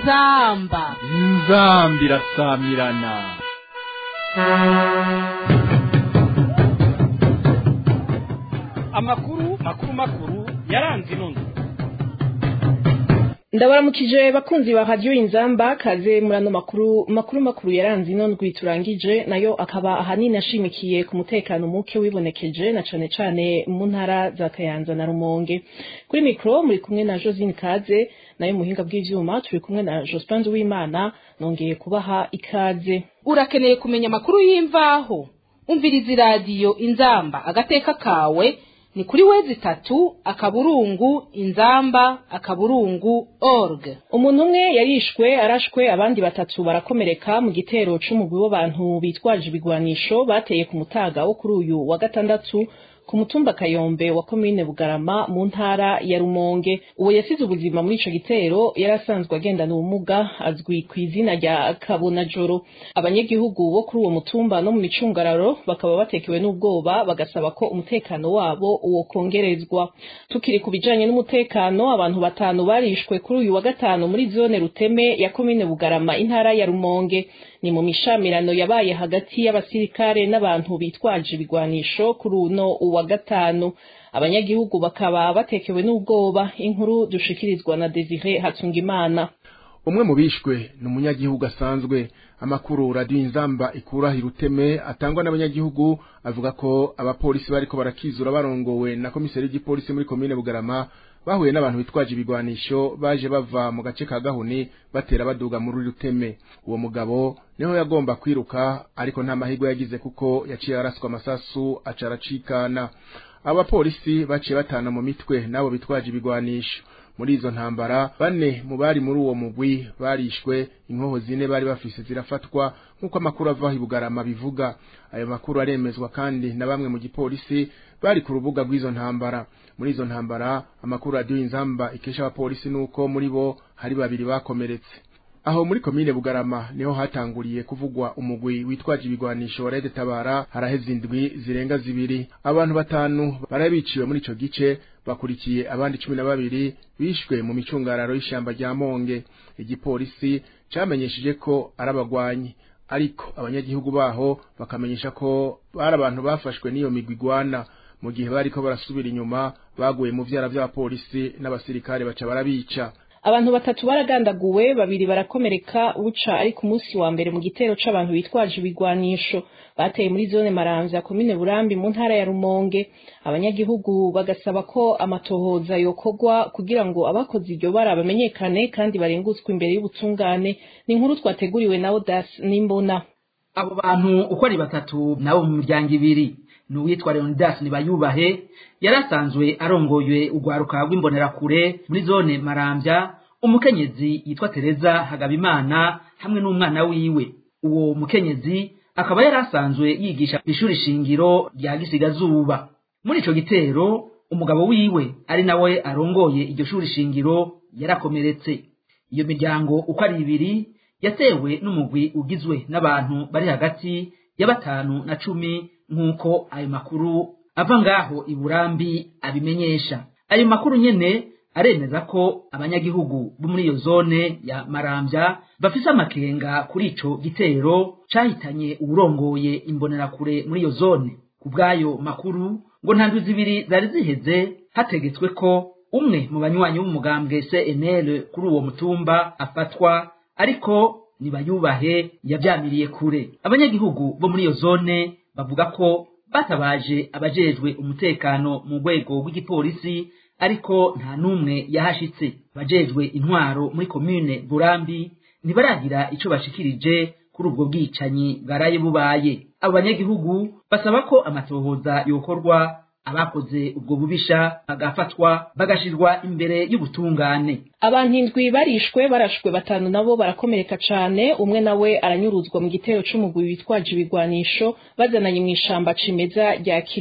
inzamba inzambi irasamirana amakuru makuru makuru yaranze inono ndabaramukije bakunzi ba radiyo inzamba kaze muri ano makuru makuru makuru yaranze ino ndwi turangije nayo akaba ahanini ashimikiye ku mutekano muke wibonekeje na cane cane mu ntara za kayanza na rumonge kuri mikoro muri kumwe na josine kaze nayo muhinga bw'ivyuma turi kumwe na jospin w'imana nongeye kubaha ikaze urakeneye kumenya amakuru y'imvaho umviriza iradiyo inzamba agateka kawe ni kuri wezi itatu akaburungu inzamba akaburungu org umuntu umwe yarishwe arashwe abandi batatu barakomereka mu gitero c'umugwi w'abantu bitwaje ibigwanisho bateye ku mutaga wo kuri uyu wa gatandatu ku mutumba kayombe wa komine bugarama mu ntara ya rumonge uwo yasize ubuzima muri ico gitero yari asanzwe agendana ubumuga azwi ku izina rya kabonajoro abanyagihugu bo kuri uwo mutumba no mu micungararo bakaba batekewe n'ubwoba bagasaba ko umutekano wabo wokongerezwa tukiri ku bijanye n'umutekano abantu batanu barishwe kuri uyu wa gatanu muri zone ruteme ya komine bugarama intara ya rumonge ni mu mishamirano yabaye hagati y'abasirikare n'abantu bitwaje ibigwanisho kuri uno uwa gatanu abanyagihugu bakaba batekewe n'ubwoba inkuru dushikirizwa na Desire Hatungimana umwe mu bishwe ni umunyagihugu asanzwe amakuru radiyo inzamba ikura hiruteme atangwa n'abanyagihugu avuga ko abapolisi bariko barakizura barongowe na komiseri w'igipolisi muri komine bugarama bahuye n'abantu bitwaje ibigwanisho baje bava mu gace ka gahuni batera baduga muri ruteme uwo mugabo niho yagomba kwiruka ariko nta mahirwe yagize kuko yaciye araswa amasasu aca aracikana abapolisi baciye batana mu mitwe n'abo bitwaje ibigwanisho muri izo ntambara bane mu bari muri uwo mugwi barishwe inkoho zine bari bafise zirafatwa nk'uko amakuru ava i bugarama bivuga ayo makuru aremezwa kandi na bamwe mu gipolisi bari ku rubuga rw'izo ntambara muri izo ntambara amakuru radiyo inzamba ikesha abapolisi nuko muri bo hari babiri bakomeretse aho muri komine bugarama niho hatanguriye kuvugwa umugwi witwaje ibigwanisho rede tabara haraheze indwi zirenga zibiri abantu batanu barabiciwe muri ico gice bakurikiye abandi cumi na babiri bishwe mu micungararo y'ishamba rya monge igipolisi camenyesheje ko ari abagwanyi ariko abanyagihugu baho bakamenyesha ko bari abantu bafashwe n'iyo migwi igwana mu gihe bariko barasubira inyuma baguye mu vyara vy'abapolisi n'abasirikare baca barabica abantu batatu baragandaguwe babiri barakomereka buca ari ku munsi wa mbere mu gitero c'abantu bitwaje ibigwanisho bateye muri zone maramvya komine burambi mu ntara ya rumonge abanyagihugu bagasaba ko amatohoza yokorwa kugira ngo abakoze iryo bara bamenyekane kandi barengutswe imbere y'ubutungane ni inkuru twateguriwe na odas n'imbona abo bantu uko ari batatu nabo mu miryango ibiri ni uwitwa leonidas nibayubahe yari asanzwe arongoye urwaruka rw'imbonerakure muri zone marambya umukenyezi yitwa tereza hagabimana hamwe n'umwana wiwe uwo mukenyezi akaba yari asanzwe yigisha ishuri shingiro rya gisigazuba muri ico gitero umugabo wiwe ari nawe arongoye iryo shuri shingiro yarakomeretse iyo miryango uko ari ibiri yatewe n'umugwi ugizwe n'abantu bari hagati ya batanu na cumi nk'uko ayo makuru ava ngaho i burambi abimenyesha ayo makuru nyene aremeza ko abanyagihugu bo muri iyo zone ya marambya bafise amakenga kuri ico gitero cahitanye uwurongoye imbonerakure muri iyo zone ku bw'ayo makuru ngo nta ndwi zibiri zari ziheze hategetswe ko umwe mu banywanyi b'umugambwe cnl kuri uwo mutumba afatwa ariko nibayubahe yavyamiriye kure abanyagihugu bo muri iyo zone bavuga ko batabaje abajejwe umutekano mu rwego rw'igipolisi ariko nta n'umwe yahashitse abajejwe intwaro muri komine burambi ntibaragira ico bashikirije kuri ubwo bwicanyi bwaraye bubaye abo banyagihugu basaba ko amatohoza yokorwa abakoze ubwo bubisha bagafatwa bagashirwa imbere y'ubutungane abantu indwi barishwe barashwe batanu nabo barakomereka cane umwe nawe aranyuruzwa mu gitero c'umugwi witwaje ibigwanisho bazananye mw'ishamba cimeza rya kibira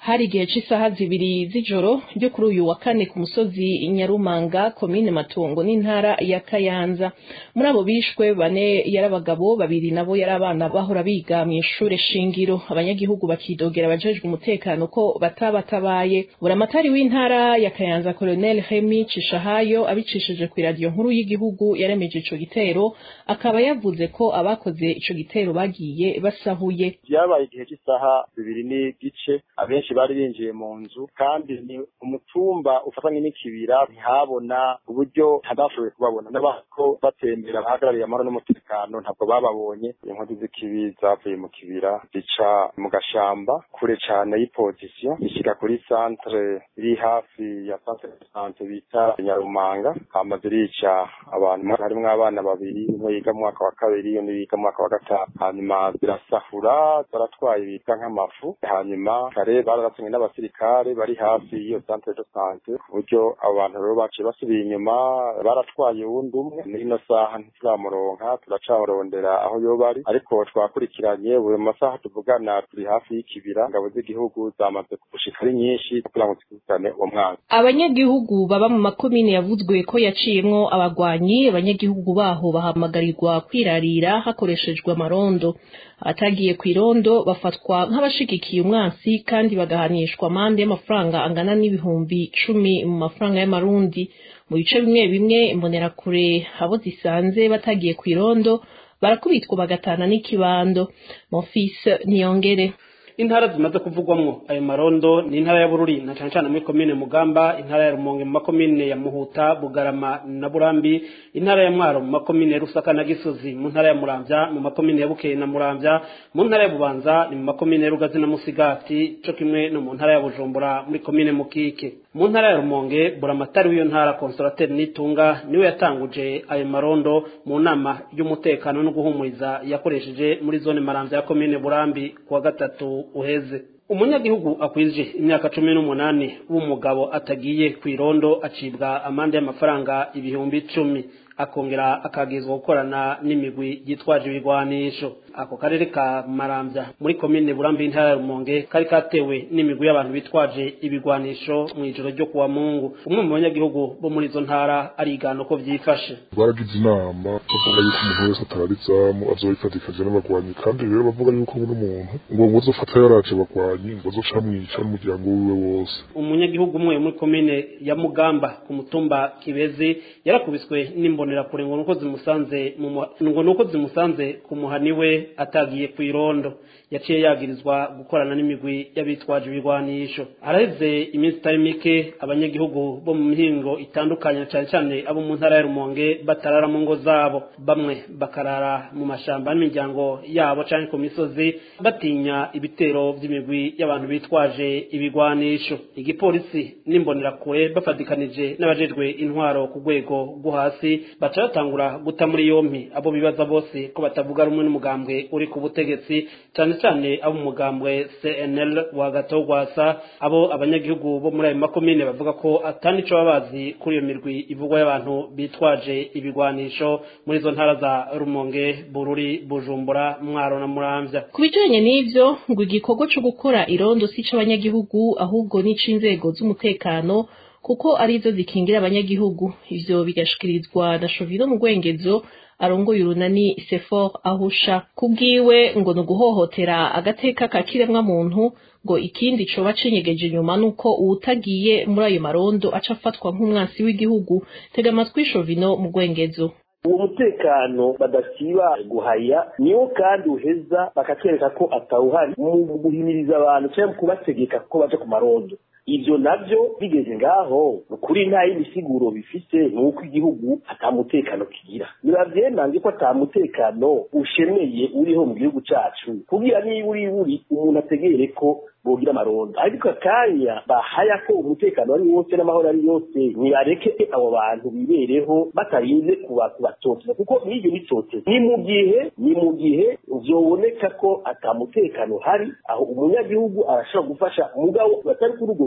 hari igihe cy'isaha zibiri z'ijoro ryo kuri uyu wa kane ku musozi nyarumanga komine matungo n'intara ya kayanza muri abo bishwe bane yari abagabo babiri nabo yari abana bahora biga mu ishure shingiro abanyagihugu bakidogera abajejwe umutekano ko batabatabaye buramatari w'intara ya kayanza colonel hemi cishahayo abicishije ku iradiyo nkuru y'igihugu yaremeje ico gitero akaba yavuze ko abakoze ico gitero bagiye basahuye byabaye igihe cy'isaha bibiri n'igice abenshi bari binjiye mu nzu kandi ni umutumba ufatanye n'ikibira ntihabona uburyo hadashoboye kubabona n'abako batembera bahagarariye amahoro n'umutekano ntabwo bababonye inkozi z'ikibi zavuye mu kibira zica mu gashamba kure cane y'ipozisiyo zishyika kuri santere iri hafi ya santere de sante bita nyarumanga hama zirica abantu harimwo abana babiri umwe yiga mu mwaka wa kabiri undi yiga mu mwaka wa gatanu hanyuma zirasahura zaratwaye bita nk'amafu hanyuma kare bararatumwe n'abasirikare bari hafi y'iyo santere de sante ku buryo abo bantu rero baciye basubiye inyuma baratwaye uwundi umwe muri ino saha ntituramuronka turacamurondera aho yoba ari ariko twakurikiranye buri masaha tuvugana turi hafi y'ikibira ingabo z'igihugu zamaze gushika ari nyinshi kugira ngo zikurikirane uwo mwana abanyagihugu baba mu makomine yavuzwe ko yaciyemwo abagwanyi abanyagihugu baho bahamagarirwa kwirarira hakoreshejwe amarondo abatagiye ku irondo bafatwa nk'abashigikiye umwansi kandi bagahanishwa amande y'amafaranga angana n'ibihumbi cumi mu mafaranga y'amarundi mu bice bimwe bimwe imbonerakure abo zisanze batagiye ku irondo barakubitwa bagatana n'ikibando mofise niyongere intara zimaze kuvugwamwo ayo marondo ni intara ya bururi na cane cane muri komine mugamba intara ya rumonge mu makomine ya muhuta bugarama na burambi intara ya mwaro mu makomine ya rusaka na gisozi mu ntara ya muramvya mu makomine ya bukeye na muramvya mu ntara ya bubanza ni mu makomine ya rugazi na musigati co kimwe no mu ntara ya bujumbura muri komine mukike mu ntara ya rumonge buramatari w'iyo ntara konsolateri nitunga niwe yatanguje ayo marondo mu nama y'umutekano no guhumuriza yakoresheje muri zone maramvya ya komine burambi kuwa gatatu uheze umunyagihugu akwije imyaka cumi n'umunani w'umugabo atagiye ku irondo acibwa amande y'amafaranga ibihumbi icumi akongera akagizwa gukorana n'imigwi yitwaje ibigwanisho ako karere ka maramvya muri komine burambi intara ya rumonge kari katewe n'imigwi y'abantu bitwaje ibigwanisho mu ijoro ryo kuwa mungu umwe mu banyagihugu bo muri izo ntara arigana uko vyifashe baragize inama bavuga yuko umuntu wese atarara izamu azoyifatikanye n'abagwanyi kandi rero bavuga yuko buri muntu ngo ngo azofata yaraje abagwanyi ngo azoca amwica n'umuryango wiwe wose umunyagihugu umwe muri komine ya mugamba ku mutumba kibezi yarakubiswe n'imbonerakure ngo nuko zimusanze mu muha- ngo nuko zimusanze ku muhani we atagiye ku irondo yaciye yagirizwa gukorana n'imigwi y'abitwaje ibigwanisho araheze iminsi itari mike abanyagihugu bo mu mihingo itandukanye cyane cyane abo mu ntara ya rumonge batarara mu ngo zabo bamwe bakarara mu mashamba n'imiryango yabo cyane ku misozi batinya ibitero by'imigwi y'abantu bitwaje ibigwanisho igipolisi n'imbonerakure bafatikanije n'abajejwe intwaro ku rwego rwo hasi baca batangura guta muri yompi abo bibaza bose ko batavuga rumwe n'umugambwe uri ku butegetsi cyane cyane abo mu mugambwe CNL wa Gatogwasa abo abanyagihugu bo muri ayo makomine bavuga ko atanico baba bazi kuri iyo mirwi ivugwa y'abantu bitwaje ibigwanisho muri izo ntara za Rumonge Bururi Bujumbura Mwaro na Muramvya ku bijanye n'ivyo ngo igikorwa co gukora irondo si c'abanyagihugu ahubwo n'ic'inzego z'umutekano kuko arizo zikingira abanyagihugu ivyo bigashikirizwa na Shovino mu Rwengezo arongoye urunani Sefor ahusha kubwiwe ngo ni uguhohotera agateka ka kiremwa muntu ngo ikindi coba cinyegeje inyuma nuko uwutagiye muri ayo marondo aca afatwa nk'umwansi w'igihugu tega amatwi Shovino mu Rwengezo uwo mutekano badasiba guhaya niwo kandi uheza bakatwereka ko atawuhari mu guhimiriza abantu cyangwa kubategeka ko baje ku marondo ivyo navyo bigeze ngaho ukuri nta yindi siguro bifise ni uko igihugu ata mutekano kigira biravyenanze ko ata mutekano ushemeye uriho mu gihugu cacu kugira niba uri buri umuntu ategere ko bogira amarondo ariko akanya bahaya ko umutekano ari wose n'amahoro ari yose nibareke abo bantu bibereho batarinze kuba kubatoteza kuko n'ivyo bitoteza ni mu gihe ni mu gihe vyoboneka ko ata mutekano hari aho umunyagihugu arashobora gufasha umugabo batari kuri urwo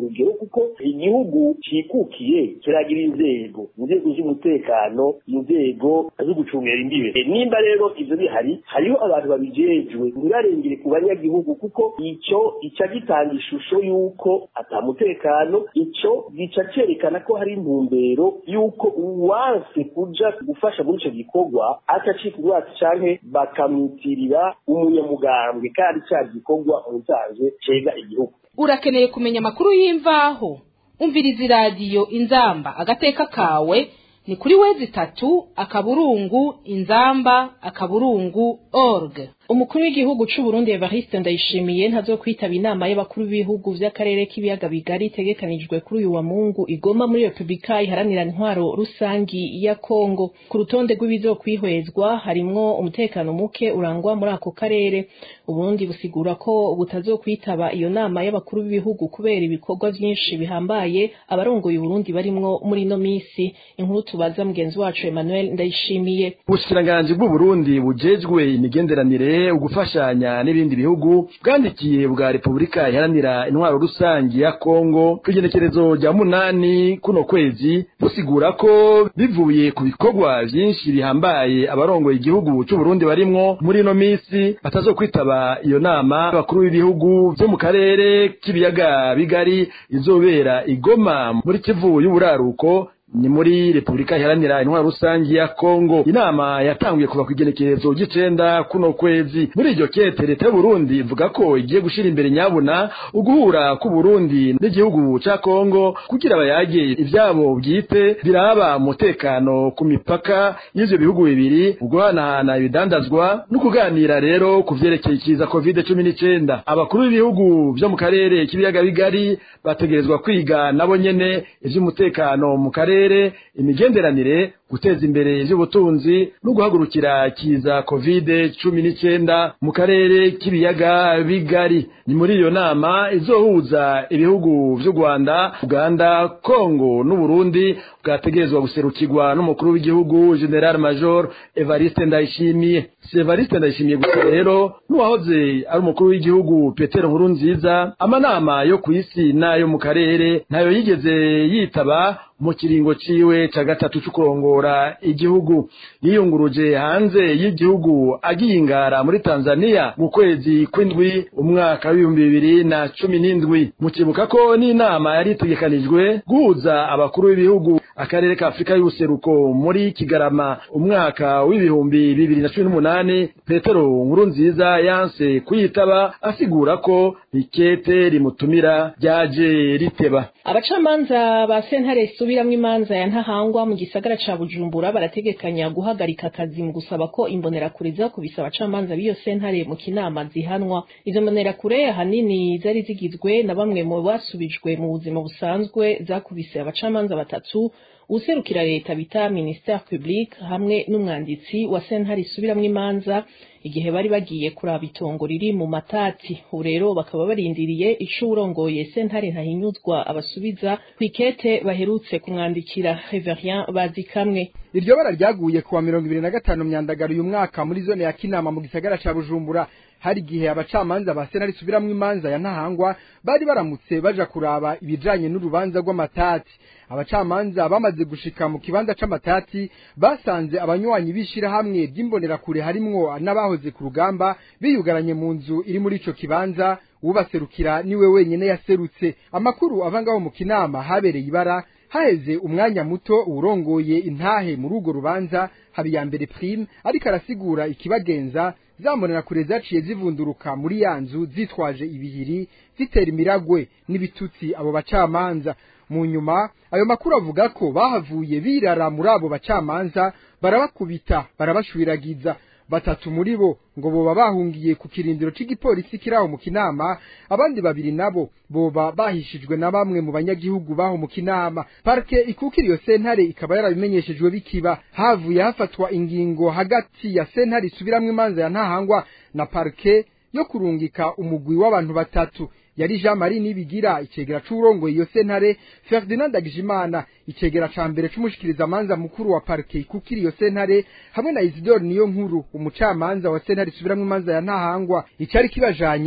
urugero kuko igihugu cikukiye kiragira inzego inzego z'umutekano inzego zo gucungira imbibe nimba rero ivyo bihari hariho abantu babijejwe ntibarengere ku banyagihugu kuko ico ica gitanga ishusho y'uko ata mutekano ico gica cerekana ko hari intumbero y'uko uwanse kuja gufasha muri ico gikorwa acacika urwatsi canke bakamwitirira umunyamugambwe kandi ca gikorwa musanzwe cega igihugu urakeneye kumenya amakuru y'imvaho umviriza iradiyo inzamba agateka kawe ni kuri wezi itatu akaburungu inzamba akaburungu org umukuru w'igihugu c'u Burundi Evariste Ndayishimiye ntazokwitaba inama y'abakuru b'ibihugu vy'akarere k'ibiyaga bigari itegekanijwe kuri uyu wa Mungu igoma muri Republika iharanira intwaro rusangi ya Kongo ku rutonde rw'ibizokwihwezwa harimwo umutekano muke urangwa muri ako karere Uburundi busigura ko butazokwitaba iyo nama y'abakuru b'ibihugu kubera ibikorwa vyinshi bihambaye abarongoye Uburundi barimwo muri ino misi inkuru tubaza mugenzi wacu Emmanuel Ndayishimiye ubushikiranganji bw'u Burundi bujejwe imigenderanire ugufashanya n'ibindi bihugu bwandikiye bwa Repubulika iharanira intwaro rusangi ya Kongo kw'igenekerezo rya munani kuno kwezi busigura ko bivuye ku bikorwa vyinshi bihambaye abarongoye igihugu c'u Burundi barimwo muri ino misi batazokwitaba iyo nama abakuru b'ibihugu vyo mu karere k'ibiyaga bigari izobera igoma muri Kivu y'uburaruko ni muri Republika iharanira intwaro rusangi ya Kongo inama yatanguye kuva kwigenekerezo ry'icenda kuno kwezi muri iryo kete leta y'u Burundi ivuga ko igiye gushira imbere nyabuna uguhura ku Burundi n'igihugu ca Kongo kugira bayage ivyabo bwite biraba umutekano ku mipaka y'ivyo bihugu bibiri uguhanahana ibidandazwa no kuganira rero ku vyerekeye ikiza covid cumi n'icenda abakuru b'ibihugu vyo mu karere k'ibiyaga bigari bategerezwa kwiga nabo nyene ivy'umutekano mu karere imigenderanire guteza imbere ivy'ubutunzi no guhagurukira kiza covid cumi n'icenda mu karere k'ibiyaga bigari ni muri iyo nama izohuza ibihugu vy'u Rwanda Uganda Kongo n'Uburundi bwategerezwa guserukirwa n'umukuru w'igihugu General Major Evariste Ndayishimiye si Evariste Ndayishimiye gusa rero n'uwahoze ari umukuru w'igihugu Petero Nkurunziza amanama yo ku isi n'ayo mu karere ntayo yigeze yitaba mu kiringo ciwe ca gatatu c'ukurongora igihugu yiyunguruje hanze y'igihugu agiye ingara muri Tanzania mu kwezi kw'indwi umwaka w'ibihumbi bibiri na cumi n'indwi mukibuka ko n'inama yari itegekanijwe guhuza abakuru b'ibihugu akarere ka Afurika y'ubuseruko muri Kigarama umwaka w'ibihumbi bibiri na cumi n'umunani Petero Nkurunziza yanse kuyitaba asigura ko ikete rimutumira ryaje riteba abacamanza ba sentare isubiramwo imanza ya ntahangwa mu gisagara ca bujumbura barategekanya guhagarika akazi mu gusaba ko imbonerakure zakubise abacamanza b'iyo sentare mu kinama zihanwa izo mbonerakure ahanini zari zigizwe na bamwe mu basubijwe mu buzima busanzwe zakubise abacamanza batatu userukira leta bita ministère public hamwe n'umwanditsi wa sentare isubiramwo imanza igihe bari bagiye kuraba itongo riri mu matati ubu rero bakaba barindiriye ico urongoye sentare ntahinyuzwa abasubiza kwikete baherutse kumwandikira Reverien Bazikamwe iryo bara ryaguye kuwa mirongo ibiri na gatanu myandagaro uyu mwaka muri zone ya Kinama mu gisagara ca Bujumbura hari igihe abacamanza ba sentare isubiramwo imanza ya ntahangwa bari baramutse baja kuraba ibijanye n'urubanza rw'amatati abacamanza bamaze gushika mu kibanza c'amatati basanze abanywanyi bishira hamwe ry'imbonerakure harimwo n'abahoze ku rugamba biyugaranye mu nzu iri muri ico kibanza ubaserukira niwe wenyene yaserutse amakuru ava ngaho mu kinama habereye ibara haheze umwanya muto urongoye intahe muri urwo rubanza habiyambere prime ariko arasigura ikibagenza zambonera kure zaciye zivunduruka muri ya nzu zitwaje ibihiri zitera imiragwe n'ibitutsi abo bacamanza mu nyuma ayo makuru avuga ko bahavuye birara muri abo bacamanza barabakubita barabashwiragiza batatu muri bo ngo boba bahungiye ku kirindiro c'igipolisi kiraho mu kinama abandi babiri nabo boba bahishijwe na bamwe mu banyagihugu baho mu kinama parke ikukira iyo sentare ikaba yarabimenyeshejwe bikiba havuye hafatwa ingingo hagati ya sentare isubiramwo imanza ya ntahangwa na parke yo kurungika umugwi w'abantu batatu yari Jean Marie Nibigira icegera c'urongoye iyo sentare Ferdinand Dagijimana icegera ca mbere c'umushikiriza manza mukuru wa parke ikukira iyo sentare hamwe na Isidore niyo nkuru umucamanza wa sentare isubiramwo imanza ya ntahangwa icari kibajanye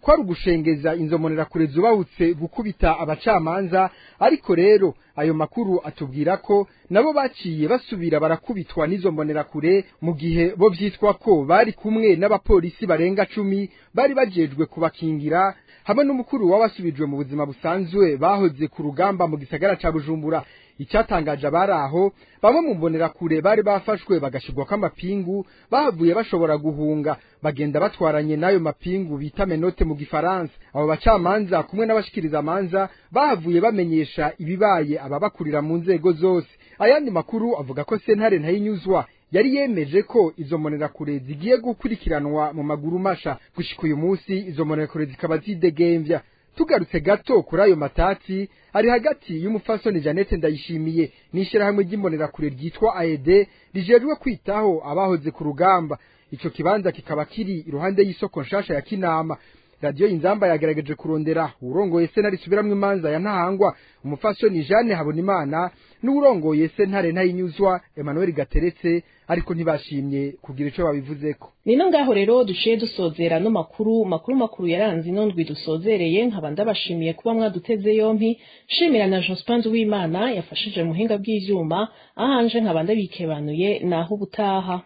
kwari ugushengeza inzomonera kure zubahutse gukubita abacamanza ariko rero ayo makuru atubwira ko nabo baciye basubira barakubitwa n'izo mbonerakure mu gihe bo vyitwa ko bari kumwe n'abapolisi barenga cumi bari bajejwe kubakingira hamwe n'umukuru w'abasubijwe mu buzima busanzwe bahoze ku rugamba mu gisagara ca Bujumbura icyatangaje abari aho bamwe mu mbonerakure bari bafashwe bagashirwako amapingu bahavuye bashobora guhunga bagenda batwaranye n'ayo mapingu bita menote mu gifaransa abo bacamanza kumwe n'abashikiriza amanza bahavuye bamenyesha ibibaye ababakurira mu nzego zose ayandi makuru avuga ko sentare ntayinyuzwa yari yemeje ko izo mbonerakure zigiye gukurikiranwa mu maguru masha gushika uyu munsi izo mbonerakure zikaba zidegemvya tugarutse gato kuri ayo matati ari hagati y'umufasoni Janete Ndayishimiye n'ishirahamwe ry'imbonerakure ryitwa AED rijejwe kwitaho abahoze ku rugamba ico kibanza kikaba kiri iruhande y'isoko nshasha ya Kinama radio inzamba yagerageje kurondera urongoye sentare subiramwe imanza ya ntahangwa umufasoni Jeanne Habonimana n'urongoye sentare ntayinyuzwa Emmanuel Gateretse ariko ntibashimye kugira ico babivuzeko nino ngaho rero duciye dusozera no makuru makuru makuru yaranze ino ndwi dusozereye nkaba ndabashimiye kuba mwaduteze yompi shimira na Jospin w'Imana yafashije muhinga bw'ivyuma ahanje nkaba ndabikebanuye naho ubutaha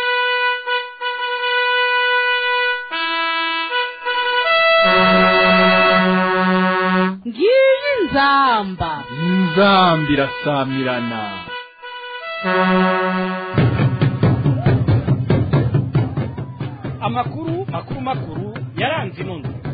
ngiyi nzamba inzamba irasamirana amakuru makuru makuru yaranze ino ndwi